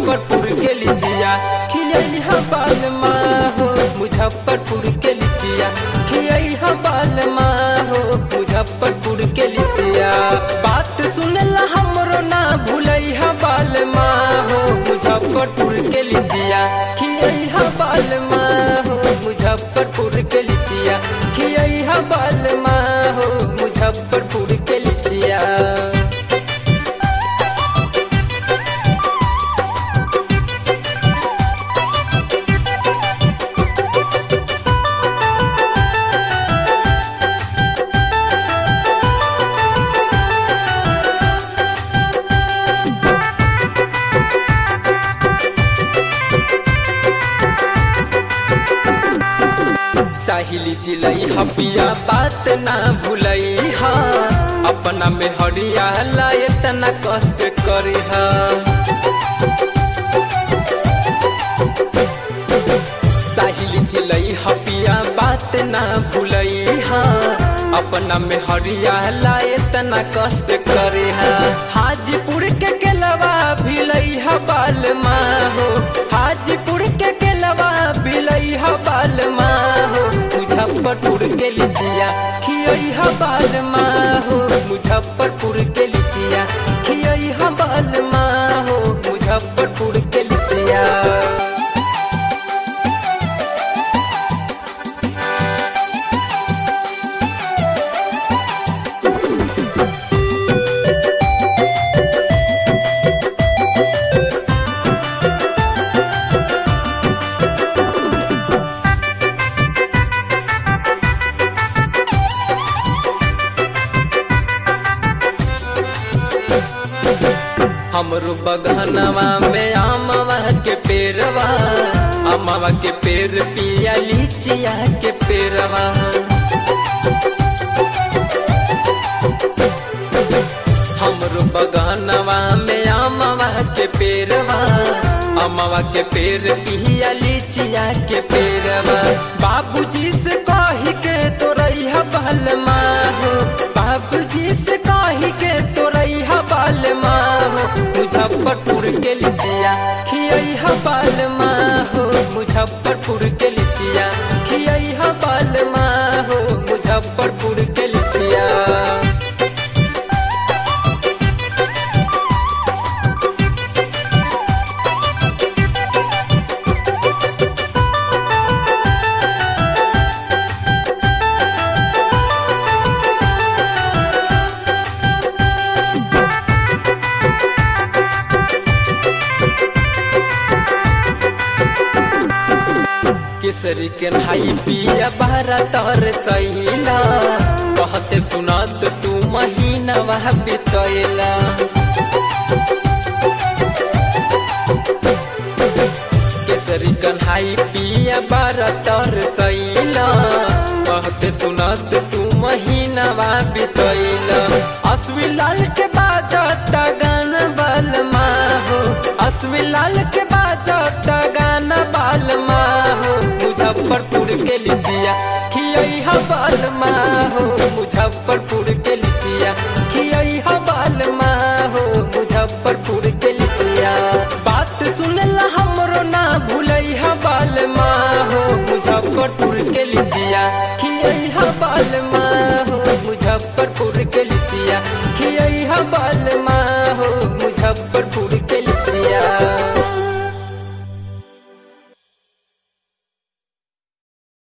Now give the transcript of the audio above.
मुजफ्फरपुर के लिचिया खियई हा बाल हो मुजफ्फरपुर के लिचिया खियई हा बाल हो मुजफ्फरपुर के लिचिया बात सुनला हमरो ना भूलई हा बाल हो मुजफ्फरपुर के लिचिया खियई हा बाल हो मुजफ्फरपुर के लिचिया खियई हा बाल हो मुजफ्फरपुर के लिचिया साहिली चिलई हपिया बात ना भूलई हा अपना में हरिया लाए तना कष्ट करे हा साहिली चिलई हपिया बात ना भूलई हा अपना में हरिया लाए तना कष्ट करे हा हाजीपुर के केलवा भिलई हा बाल हो हाजीपुर के केलवा भिलई हा बाल हो मुजफ्फरपुर के लिचिया खियई हा बाल हो मुजफ्फरपुर के लिचिया खियई हा बाल हो मुजफ्फरपुर के लिचिया हमरो बगहनवा में आमवा के पेरवा अमवा के पेर पिया लीचिया के पेरवा हमरो बगहनवा में आमवा के पेरवा अमवा के पेर पिया लीचिया के पेरवा बाबूजी से कही के तोरैया बलमा हो बाबूजी से कही के तोरैया बालमा हो मुजफ्फरपुर के लिचिया खियई हा बालमा हो मुजफ्फरपुर के लिचिया खियई हा बालमा हो मुजफ्फरपुर के लिचिया केसरी के भाई पिया बारा तर सैला कहते सुनत तू महीना वह बितैला केसरी कन्हाई पिया बारा तर सैला कहते सुनत तू महीना वह बितैला असवी लाल के बाजता गाना बलमा हो असवी लाल के बाजता गाना बालमा हो मुजफ्फरपुर के लिचिया खियई हा बालमा हो मुजफ्फरपुर के लिचिया खियई हा बालमा हो मुजफ्फरपुर के लिचिया बात सुनला हमरो ना भूलई हा बालमा हो मुजफ्फरपुर के लिचिया खियई हा बालमा हो मुजफ्फरपुर के लिचिया खियई